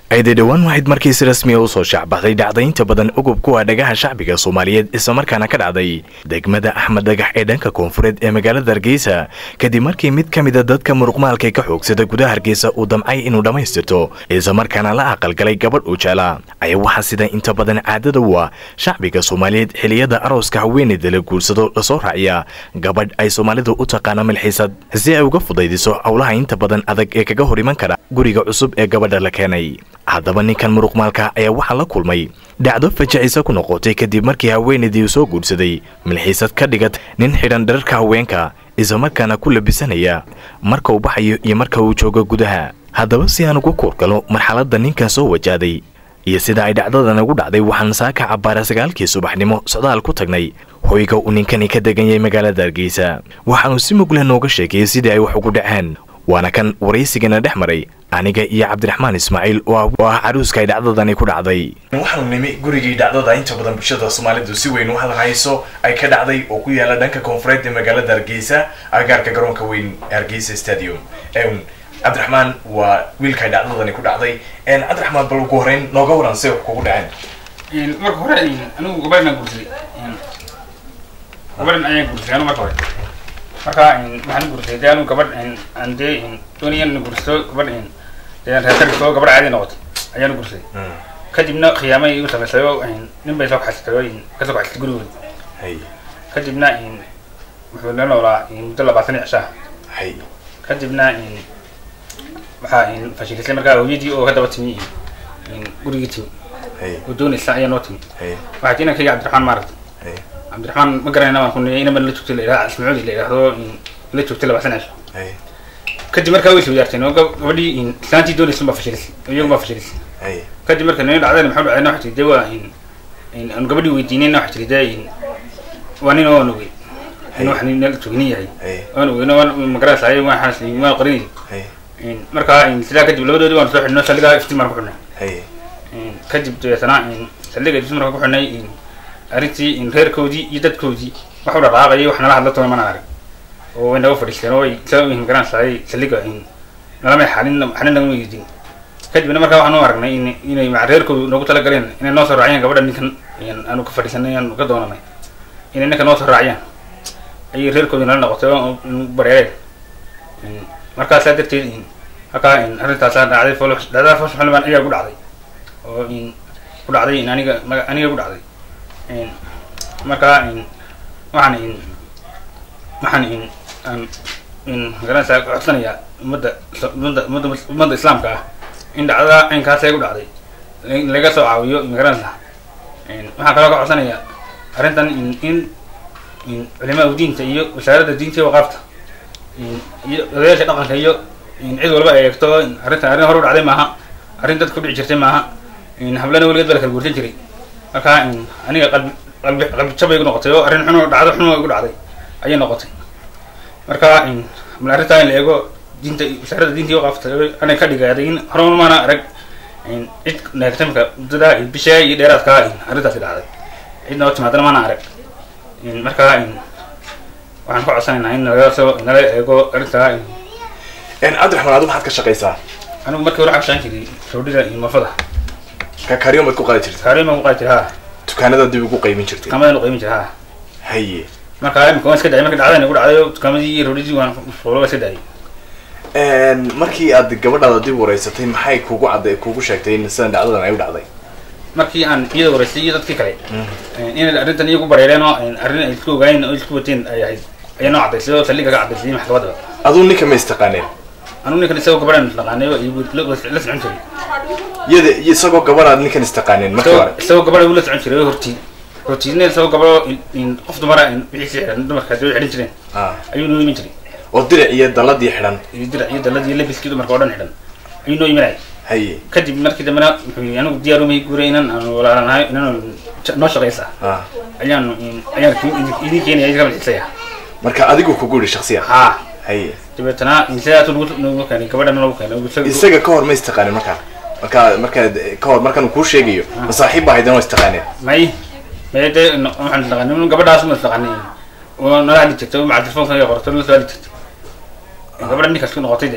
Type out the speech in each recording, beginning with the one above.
ayday dhowaan waxayd markii si rasmiya u soo shaacbaxday dhacdaynta badan ogub kuwa dhagaha shacbiga soomaaliyeed islamarkaana ka dhacday degmada axmed dhagax ee dhanka koonfureed ee magaalada hargeysa kadib markii mid ka mida dadka muruqmaalka ka xoogsada gudaha hargeysa uu damcay inuu dhammaystirto islamarkaana la aqalgalay gabadh uu jeclaa ayaa waxaa sida inta badan caadada u ah shacbiga soomaaliyeed xiliyada arooska haweeneyda la guursado lasoo raaciya gabadh ay soomaalidu u taqaano milxiisad si ay uga fudaydiso howlaha inta badan adag ee kaga hor iman kara guriga cusub ee gabadha la keenay haddaba ninkan muruqmaalka ayaa waxaa la kulmay dhacdo fajacisa ku noqotay kadib markii haweenaydii uu soo guursaday milxiisad ka dhigat nin xidhan dhararka haweenka islamarkaana ku labisanaya marka uu baxayo iyo marka uu joogo gudaha haddaba si aan uga kuurgalo marxaladda ninkan soo wajahday iyo sida ay dhacdadan ugu dhacday waxaan saaka cabbaara sagaalkii subaxnimo socdaal ku tagnay hoyga uu ninkani ka degan yahay magaalada hargeysa waxaanu si mugleh nooga sheegayay sidii ay wax ugu dhaceen waana kan waraysigana dhex maray aniga iyo cabdiraxmaan ismaaciil oo ah caruuska ay dhacdadani ku dhacday waxaanu nimi gurigii dhacdada inta badan bulshada soomaalidu si weyn u hadalhayso ay ka dhacday oo ku yaala dhanka koonfureed ee magaalada hargeysa agaarka garoonka weyn hargeysa stadium cabdiraxmaan waa wiilka ay dhacdadani ku dhacday cabdiraxmaan bal ugu horeyn nooga waran se wax kugu dhaceen marka hore anigu gabadhan guursaday gabadhan ayaan guursaday anu marka hore marka waxaan guursaday dee anu gabadh aan dee doonaya in guursado gabadh dee reerkarigto gabadh caadi noqotay ayaan guursaday kadibna khiyaamay igu samaysay oo nin bay soo kaxaysatay oo kasoo kaxaysatay gurigooda kadibna wuxuu la noolaa muddo labaatan iyo cishaa kadibna waxaa fashilisay markaa hooyadii oo ka daba timi gurigii timi oo doonaysa ayaa noo timi waxaa tii inankayga cabdiraxmaan maaragta cabdiraxmaan ma garanayna baan kuniyay inama la joogtay la yidhaha ismacuudi la yidhaahdo la joogtay labaatan cisho kadib markaa way sawdaarteen oo gabadhii islaantii doonaysa baa fashilisay iyagu baa fashilisay kadib marka nini dhacdayna maxaa dhacayna waxaa tiri dee waa aanu gabadhii weydiinayna waxaa tiri dee waa nin oo nogey in wax nin joognin yahay waan ogeyno waan magaranaysa waxaas waan qarinayay markaa sidaa kadib labadoodii waan soo xidhno saldhigaa iftiin baan ku xidhnay kadib dabeetana saldhiga iftiin markaan ku xidhnay arrintii reerkoodii iyo dadkoodii wax u dhaqaaqayay wax nala hadla toona mana arag oo way naga fadhiisteen oo way saa magaranaysaay saldhiga nalamay xalin xalin nagama yeedin kadibna markaa waxaan u aragnay in inay maca reerkoodu noogu talagaleen inay noo soo raaciyaan gabadha ninkan aanu ka fadhiisanay aanu ka doonanay inay ninkan noo soo raaciyaan ayay reerkoodii nala noqotay oo bareereen markaasaa darteed halkaa arrintaasaa dhacday dhacdada fosh xildhibaan ayaa ku dhacday oo ku dhacday aniga aniga ku dhacday markaa waxaan waxaan aan magaranaysaa codsanayaa ummadda ummadda ummadda ummadda islaamka ah in dhacdada aynkaas ay ku dhacday laga soo caawiyo magaranaysaa waxaan kaloo ka codsanayaa arrintan in culimaa diinta iyo wasaaradda diinta iyo waqaafta iyo odayaasha dhaqanka iyo cid walba ay eegto arrintan arrin hore u dhacday maaha arrin dadka ku dhici jirtay maaha hablana weligeed baa la kala guursan jiray marka aniga qalbi qalbi qalbi jabay igu noqotay oo arrin xuno dhacdo xuno igu dhacday ayay noqotay marka bal arrintaa in la eego diinta wasaaradda diinta iyo waqaafta anay ka dhigaaday in hore maana arag cid neegtamka muddada bishaa iyo dheeraadkaa arrintaasi dhacday cid noo timaadana maana arag marka waxaan ka codsanaynaa in nalaga soo nala eego arrintaa cabdiraxmaan adu maxaad ka shaqaysaa anigu markii hore cabshaan jiray roodhida iyo mafada kakaryon baad ku qaadi jirta kaariyo baan ku qaadi jiray ha dukaanada dib ugu qaymin jirtay dukaamadan u qiimin jiray ha haye marka imika waan iska dayay marka dhacdayna igu dhacday dukaamadii iyo roodhidii waan fuulo waan iska dayay markii aad gabadhaada dib wareysatay maxay kugu cadday kugu sheegtay in sidan dhacdadan ay u dhacday markii aan iyada wareystay iyo dadkii kale inay arrintan iyagu bareereen oo arrin ay isku ogaayeen oo isku wateen ay ahayd ayaa noo caddaysay oo saldhiga ka caddaysay maxkamadda aduu ninka ma istaqaaneen anugu ninkan isagoo gabadhan naqaanay oo la socon jiray iyada isagoo gabadhaad ninkan istaqaaneen marka hore isagoo gabadha ula socon jiray hortii hortiidna isagoo gabadho qof dumara wixiisi xidhan dumarkaasi way xidhan jireen ayuu noo iman jiray oo dirac iyo dalladii xidhan iyo dirac iyo dalladii labiskii dumarka oo dhan xidhan ayuu noo imanayay haye kadib markii dambena wuxuu yii anigu diyaarumay guuray inan aanu walaalanahay inan noo shaqaysa ayaanu ayaan idin keenaya idinka malxisaya marka adigu kugu yidhi shaksiyan haa haye dabeetana sidaasuu nagu nagu keenay gabadhana nagu keenay isaga ka hor ma istaqaanin markaa markaa markaa ka hor markaan kuu sheegayo ma saaxiib baa haydan oo istaqaaneen may may dee waxaan istaqaanay gabadhaas ma istaqaanay oo nala hadli jirtay maca telefoonka qorto nala soo hadli jirtay gabadha ninkaas ku noqotay de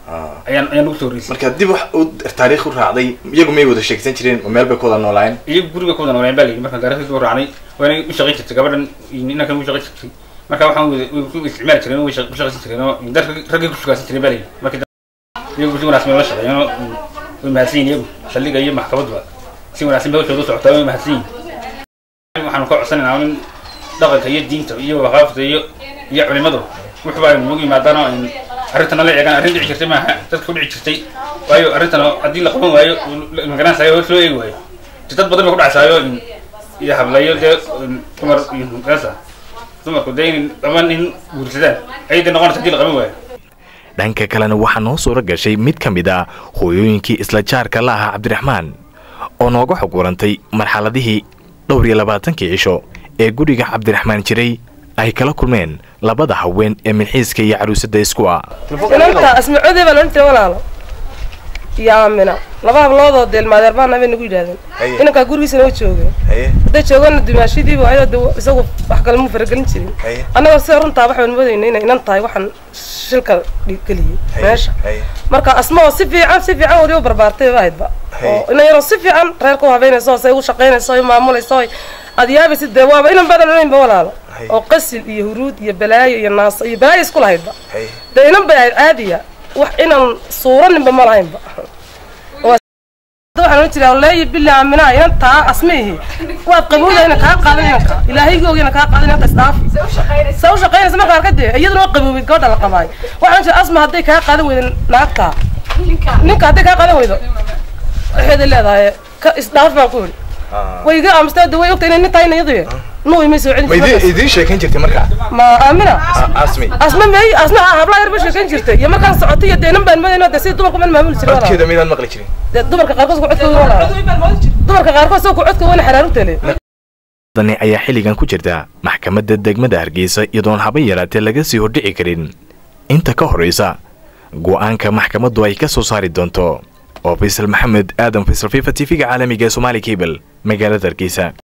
ayaan ayaan ugu soo horreysay marka dib wax u taariikh u raacday iyagu may wada sheegsan jireen oo meel bay ku wada noolaayeen iyagu guriga ku wada nooleen baa layidhi markaan taariikhdiisa u raacnay waana u shaqayn jirtay gabadhan inankan u shaqayn jirtay marka waxaan wada u isticmaali jireen way u shaqaysan jireen oo dad raggay ku shugaasan jireen baa layidhi marka iyagu si wanaagsan bay la shaqeeyeen oo way mahadsan yihin iyagu saldhiga iyo maxkamaduba si wanaagsan bay hawshooda u socotaa way mahadsan yihin waxaanu ka codsanaynaa in dhaqanka iyo diinta iyo waqaafta iyo iyo culimadu wuxuba ay nagu yimaadaan oo arrintana la eegaan arrin dhici jirtay maaha dadka u dhici jirtay waayo arrintana haddii la qaban waayo magaranaysayo hoos loo eegi waayo dad badan bay ku dhacsaayo iyo hablayo dee dumar iyo gaasa dumarku dee in dhamaan in guursadaan ayay dee noqonaysa haddii la qaban waayo dhanka kalena waxaa noo suuro gashay mid ka mid a hooyooyinkii isla jaarka la ahaa cabdiraxmaan oo nooga xog warantay marxaladihii dhowr iyo labaatankii cisho ee guriga cabdiraxmaan jiray ay kala kulmeen labada haween ee milxiiska iyo caruusada isku ah inanta asmacoodey baa loodhan jiray walaalo iyo aamina laba habloodoo deelmaadeer baana bay nagu yidhahdeen inankaa gurigiisana u joogeen hadday joogana dumaashidiiba ayadoo de isagu wax kale muu faragelin jirin annagoo sida runtaa waxaan moodayna inay inan tahay waxaan shilka geliyey meesha marka asma oo si fiican si fiican wali u barbaartay ba ahaydba oo inan yaroo si fiican reerka u habeynayso say u shaqaynayso o maamulayso aad yaabaysid dee waaba inan badan onaynba walaalo oo qasil iyo huruud iyo balaayo iyo naaso iyo balaayo isku lahaydba dee inan bay ahayd caadiya wax inaan suuraninba ma lahaynba waxaan ohan jiraa leeyi bili aaminaha inan taa asmiihi waad qabowda ina kaa qaadan inanka ilaahaygoog ina kaa qaadan inanta isdhaafi sa u shaqaynaysa markaa arkadee iyaduna waa qaboobay gabadha la qabaay waxaan jira asma hadday kaa qaadan weydo naagtaa ninka hadday kaa qaadan weydo waxeeday leedahay ka isdhaaf baan ku yidhi way iga aamustaa de way ogta inay nin tahay iyadu nuwi may soo celin idiin sheekan jirtay markaa ma aamina asmi asma may asma hablaha yar ba sheekan jirtay iyo markaan socotay iyo deenan baan madayno de sida dumarku man maamuli jiray walaal codkeeda maydaan maqli jirin dee dumarka qaarkood ku codkooda walaal dumarka qaarkood soo ku codkooda wana xaraaru tale dani ayaa xilligan ku jirta maxkamadda degmada hargeysa iyadoon haba yaraatee laga sii hordhici karin inta ka horraysa go'aanka maxkamaddu ay ka soo saari doonto oo faysal maxamed aadan faysal fifa t v-ga caalamiga ee somaali cable magaalada hargeysa